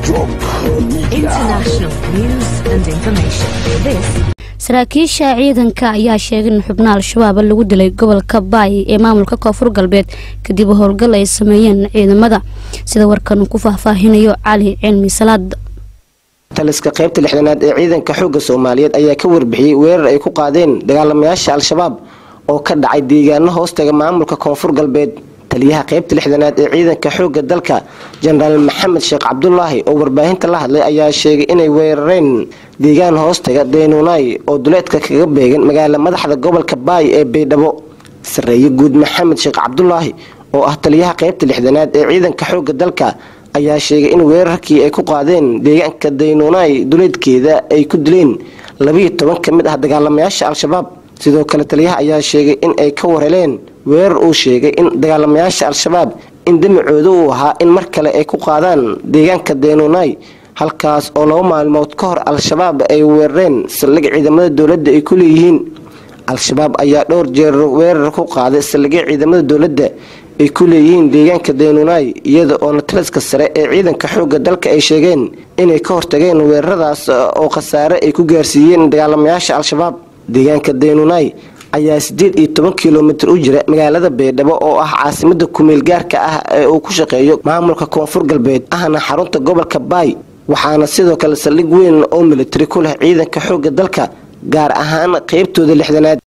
International news and information. This saraakiisha ciidanka ayaa sheegay in xubnaha al-shabaab lagu dilay gobolka baay ee maamulka koonfur galbeed kadib howlgal ay sameeyeen ciidamada sida warkan uu ku faahfaahinayo cali cilmi salaad taliska qaybta lixdanaad ee ciidanka xoogga soomaaliyeed ayaa ka warbixiyey weerar ay ku qaadeen dagaalamayaasha al-shabaab oo ka dhacay deegaano hoostaga maamulka koonfur galbeed taliyaha qaybta lixdanaad ee ciidanka xoogga dalka jenaraal maxamed sheekh cabdulaahi oo warbaahinta la hadlay ayaa sheegay inay weerareen deegaan hoostaga daynuunay oo duleedka kaga beegan magaala madaxda gobolka baay ee baydhabo sareeye guud maxamed sheekh cabdulaahi oo ah taliyaha qaybta lixdanaad ee ciidanka xoogga dalka ayaa sheegay in weerarkii ay ku qaadeen deegaanka daynuunay duleedkeeda ay ku dileen labiyo toban ka mid ah dagaalamayaasha al-shabaab sidoo kale taliyaha ayaa sheegay in ay ka wareleen weerar uu sheegay in dagaalamayaasha al-shabaab in damicooda uu ahaa in mar kale ay ku qaadaan deegaanka daynuunay halkaas oo laba maalmood ka hor al-shabaab ay weerareen saldhig ciidamada dowladda ay ku leeyihiin al-shabaab ayaa dhowr jeer weerar ku qaaday saldhigya ciidamada dowladda ay ku leeyihiin deegaanka daynuunay iyada oona taliska sare ee ciidanka xoogga dalka ay sheegeen inay ka hortageen weeraradaas oo khasaare ay ku gaarsiiyeen dagaalamayaasha al-shabaab deegaanka daynuunay ayaa sideed iyo toban kilomitir u jira magaalada baydhabo oo ah caasimada kumeel gaarka ah ee uu ku shaqeeyo maamulka koonfur galbeed ahna xarunta gobolka baay waxaana sidoo kale saldhig weyn oo militari ku leh ciidanka xoogga dalka gaar ahaan qeybtooda lixdanaad